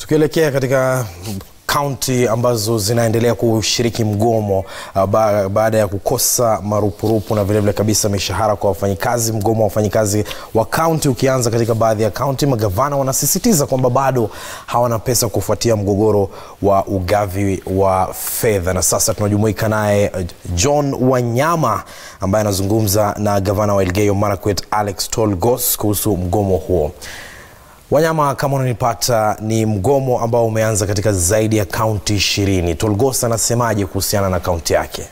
Tukielekea katika kaunti ambazo zinaendelea kushiriki mgomo uh, ba baada ya kukosa marupurupu na vilevile kabisa mishahara kwa wafanyikazi. Mgomo wa wafanyikazi wa kaunti ukianza katika baadhi ya kaunti, magavana wanasisitiza kwamba bado hawana pesa kufuatia mgogoro wa ugavi wa fedha. Na sasa tunajumuika naye uh, John Wanyama ambaye anazungumza na gavana wa Elgeyo Marakwet Alex Tolgos kuhusu mgomo huo. Wanyama, kama unanipata, ni mgomo ambao umeanza katika zaidi ya kaunti ishirini. Tolgos anasemaje kuhusiana na kaunti yake?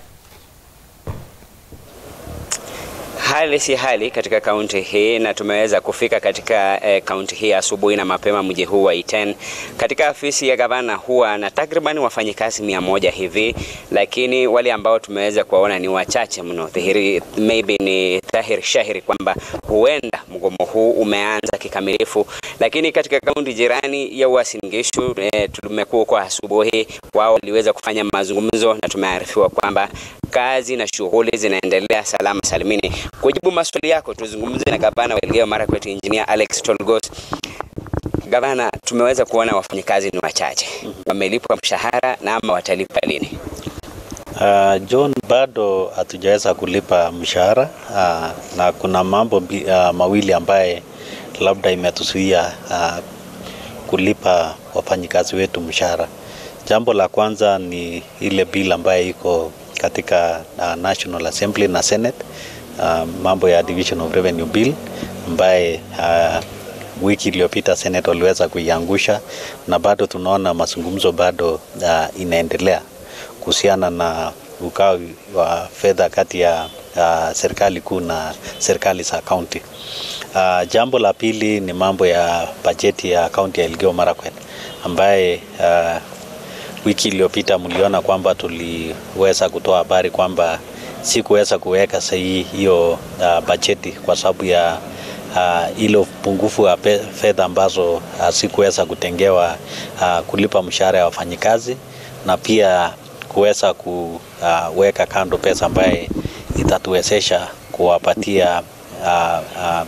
Hali si hali katika kaunti hii na tumeweza kufika katika eh, kaunti hii asubuhi na mapema mji huu wa Iten. Katika afisi ya gavana huwa na takriban wafanyikazi mia moja hivi, lakini wale ambao tumeweza kuwaona ni wachache mno. Dhihiri, maybe ni dhahiri shahiri kwamba huenda mgomo huu umeanza kikamilifu, lakini katika kaunti jirani ya Uasin Gishu eh, tumekuwa kwa asubuhi, wao waliweza kufanya mazungumzo na tumearifiwa kwamba kazi na shughuli zinaendelea salama salimini. Kujibu maswali yako, tuzungumze na gavana wa Elgeyo Marakwet Engineer Alex Tolgos. Gavana, tumeweza kuona wafanyikazi ni wachache, wamelipwa mshahara na ama watalipa lini? Uh, John, bado hatujaweza kulipa mshahara uh, na kuna mambo uh, mawili ambaye labda imetuzuia uh, kulipa wafanyikazi wetu mshahara. Jambo la kwanza ni ile bill ambayo iko katika uh, National Assembly na Senate uh, mambo ya Division of Revenue Bill ambaye uh, wiki iliyopita Senate waliweza kuiangusha na bado tunaona mazungumzo bado uh, inaendelea kuhusiana na ugawi wa fedha kati ya uh, serikali kuu na serikali za kaunti. Uh, jambo la pili ni mambo ya bajeti ya kaunti ya Elgeyo Marakwet ambaye uh, wiki iliyopita mliona kwamba tuliweza kutoa habari kwamba sikuweza kuweka sahihi hiyo uh, bajeti kwa sababu ya uh, ile upungufu wa fedha ambazo uh, sikuweza kutengewa uh, kulipa mshahara ya wafanyikazi na pia kuweza kuweka kando pesa ambaye itatuwezesha kuwapatia uh, uh,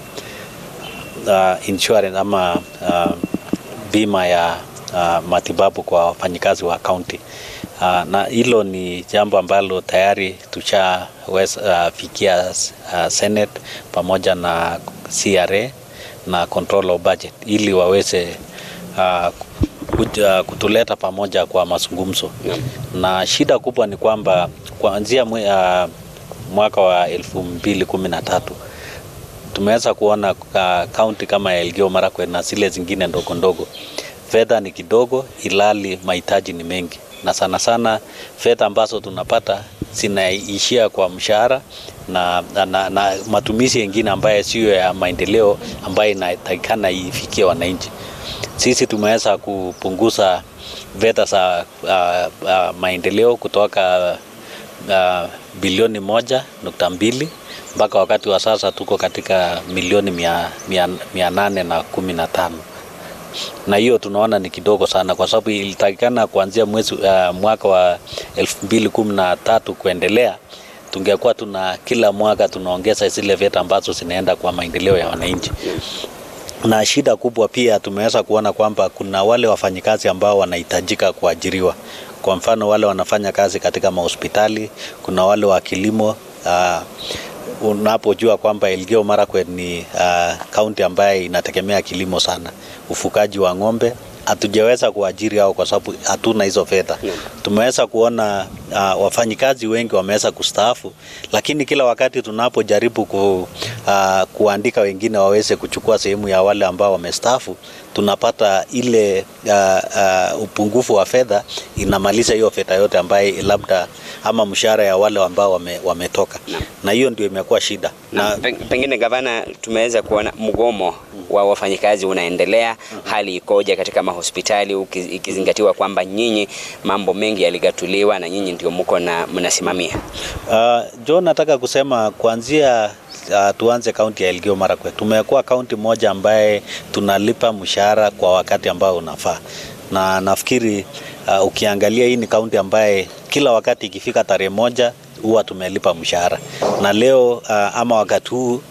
uh, insurance ama uh, bima ya uh, matibabu kwa wafanyikazi wa kaunti. Uh, na hilo ni jambo ambalo tayari tushafikia uh, uh, Senate pamoja na CRA na control of budget ili waweze uh, kuja, kutuleta pamoja kwa mazungumzo yeah. Na shida kubwa ni kwamba kuanzia uh, mwaka wa elfu mbili kumi na tatu tumeweza kuona kaunti uh, kama ya Elgeyo Marakwet na zile zingine ndogo ndogo fedha ni kidogo, ilali mahitaji ni mengi, na sana sana fedha ambazo tunapata zinaishia kwa mshahara na, na, na, na matumizi mengine ambayo siyo ya maendeleo ambayo inatakikana ifikie wananchi. Sisi tumeweza kupunguza fedha za uh, uh, maendeleo kutoka uh, bilioni moja nukta mbili mpaka wakati wa sasa tuko katika milioni mia, mia, mia nane na kumi na tano na hiyo tunaona ni kidogo sana, kwa sababu ilitakikana kuanzia mwezi uh, mwaka wa elfu mbili kumi na tatu kuendelea tungekuwa tuna kila mwaka tunaongeza zile fedha ambazo zinaenda kwa maendeleo ya wananchi. Na shida kubwa pia tumeweza kuona kwamba kuna wale wafanyikazi ambao wanahitajika kuajiriwa. Kwa mfano wale wanafanya kazi katika mahospitali, kuna wale wa kilimo uh, unapojua kwamba Elgeyo Marakwet ni kaunti uh, ambaye inategemea kilimo sana, ufugaji wa ng'ombe hatujaweza kuajiri hao kwa sababu hatuna hizo fedha. Yeah. Tumeweza kuona uh, wafanyikazi wengi wameweza kustaafu, lakini kila wakati tunapojaribu ku, uh, kuandika wengine waweze kuchukua sehemu ya wale ambao wamestaafu, tunapata ile uh, uh, upungufu wa fedha inamaliza hiyo fedha yote ambaye labda ama mshahara ya wale ambao wame, wametoka na, na hiyo ndio imekuwa shida na, na pengine gavana, tumeweza kuona mgomo wa wafanyikazi unaendelea. Hali ikoje katika mahospitali ikizingatiwa kwamba nyinyi mambo mengi yaligatuliwa na nyinyi ndio mko na mnasimamia? Uh, John, nataka kusema kuanzia uh, tuanze kaunti ya Elgeyo Marakwet, tumekuwa kaunti moja ambaye tunalipa mshahara kwa wakati ambao unafaa, na nafikiri uh, ukiangalia hii ni kaunti ambaye kila wakati ikifika tarehe moja huwa tumelipa mshahara, na leo uh, ama wakati huu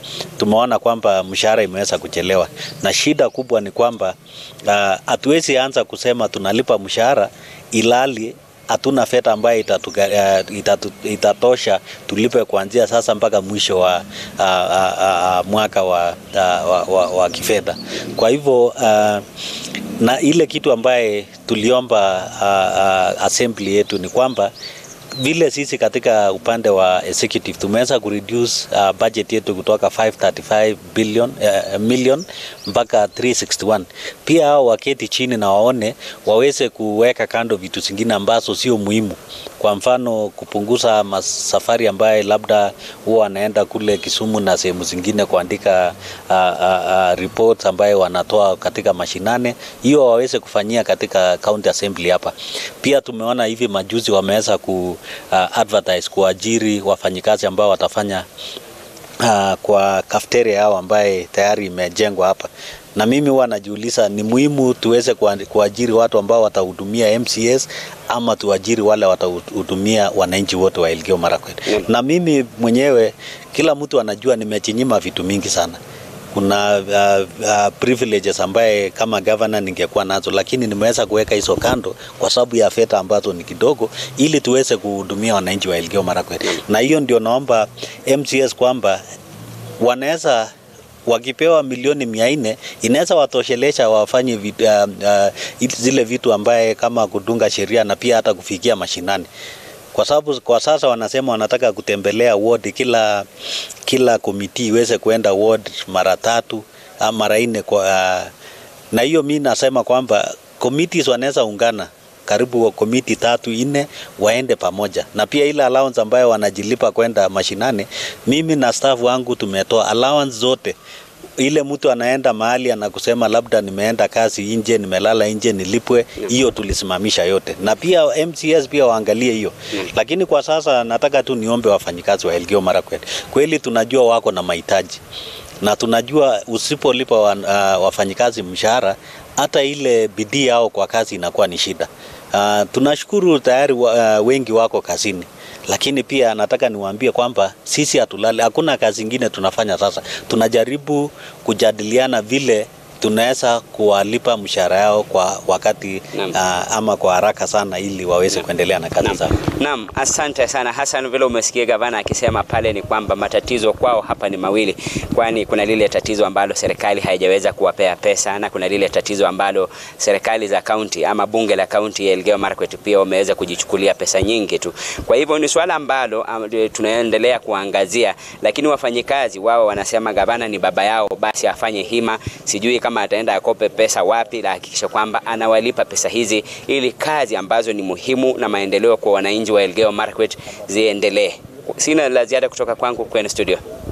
tumeona kwamba mshahara imeweza kuchelewa, na shida kubwa ni kwamba hatuwezi uh, anza kusema tunalipa mshahara ilali hatuna fedha ambayo itatu, uh, itatu, itatosha tulipe kuanzia sasa mpaka mwisho wa uh, uh, uh, mwaka wa, uh, wa, wa, wa kifedha. Kwa hivyo uh, na ile kitu ambaye tuliomba uh, uh, assembly yetu ni kwamba vile sisi katika upande wa executive tumeweza kureduce uh, budget yetu kutoka 535 billion uh, million mpaka 361. Pia hao waketi chini na waone waweze kuweka kando vitu zingine ambazo sio muhimu. Kwa mfano kupunguza masafari ambaye labda huwa wanaenda kule Kisumu na sehemu zingine kuandika uh, uh, uh, reports ambaye wanatoa katika mashinane, hiyo waweze kufanyia katika county assembly hapa. Pia tumeona hivi majuzi wameweza ku uh, advertise kuajiri wafanyikazi ambao watafanya uh, kwa cafeteria yao ambaye tayari imejengwa hapa na mimi huwa najiuliza ni muhimu tuweze kuajiri watu ambao watahudumia MCS ama tuajiri wale watahudumia wananchi wote wa Elgeyo Marakwet. Mm. Na mimi mwenyewe kila mtu anajua nimechinyima vitu mingi sana kuna uh, uh, privileges ambaye kama governor ningekuwa nazo, lakini nimeweza kuweka hizo kando kwa sababu ya fedha ambazo ni kidogo, ili tuweze kuhudumia wananchi wa Elgeyo Marakwet. Na hiyo ndio naomba MCS kwamba wanaweza wakipewa milioni mia nne inaweza watoshelesha wafanye vitu, uh, uh, zile vitu ambaye kama kudunga sheria na pia hata kufikia mashinani kwa sababu kwa sasa wanasema wanataka kutembelea ward, kila kila komiti iweze kuenda ward mara tatu ama mara nne kwa uh, na hiyo mi nasema kwamba committees wanaweza ungana karibu komiti tatu nne waende pamoja, na pia ile allowance ambayo wanajilipa kwenda mashinani, mimi na staff wangu tumetoa allowance zote ile mtu anaenda mahali anakusema labda nimeenda kazi nje, nimelala nje, nilipwe hiyo, tulisimamisha yote, na pia MCS pia waangalie hiyo. Lakini kwa sasa nataka tu niombe wafanyikazi wa Elgeyo Marakwet, kweli tunajua wako na mahitaji na tunajua usipolipa wa, uh, wafanyikazi mshahara, hata ile bidii yao kwa kazi inakuwa ni shida. Uh, tunashukuru tayari wa, uh, wengi wako kazini lakini pia nataka niwaambie kwamba sisi hatulali, hakuna kazi ingine tunafanya sasa. Tunajaribu kujadiliana vile tunaweza kuwalipa mshahara yao kwa wakati uh, ama kwa haraka sana ili waweze kuendelea na kazi zao. Naam, asante sana Hassan. Vile umesikia gavana akisema pale ni kwamba matatizo kwao hapa ni mawili, kwani kuna lile tatizo ambalo serikali haijaweza kuwapea pesa na kuna lile tatizo ambalo serikali za kaunti ama bunge la kaunti ya Elgeyo Marakwet pia wameweza kujichukulia pesa nyingi tu. Kwa hivyo ni swala ambalo um, tunaendelea kuangazia, lakini wafanyikazi wao wanasema gavana ni baba yao, basi afanye hima, sijui kama ataenda akope pesa wapi, la hakikisha kwamba anawalipa pesa hizi ili kazi ambazo ni muhimu na maendeleo kwa wananchi wa Elgeyo Marakwet ziendelee. Sina la ziada kutoka kwangu kwenye studio.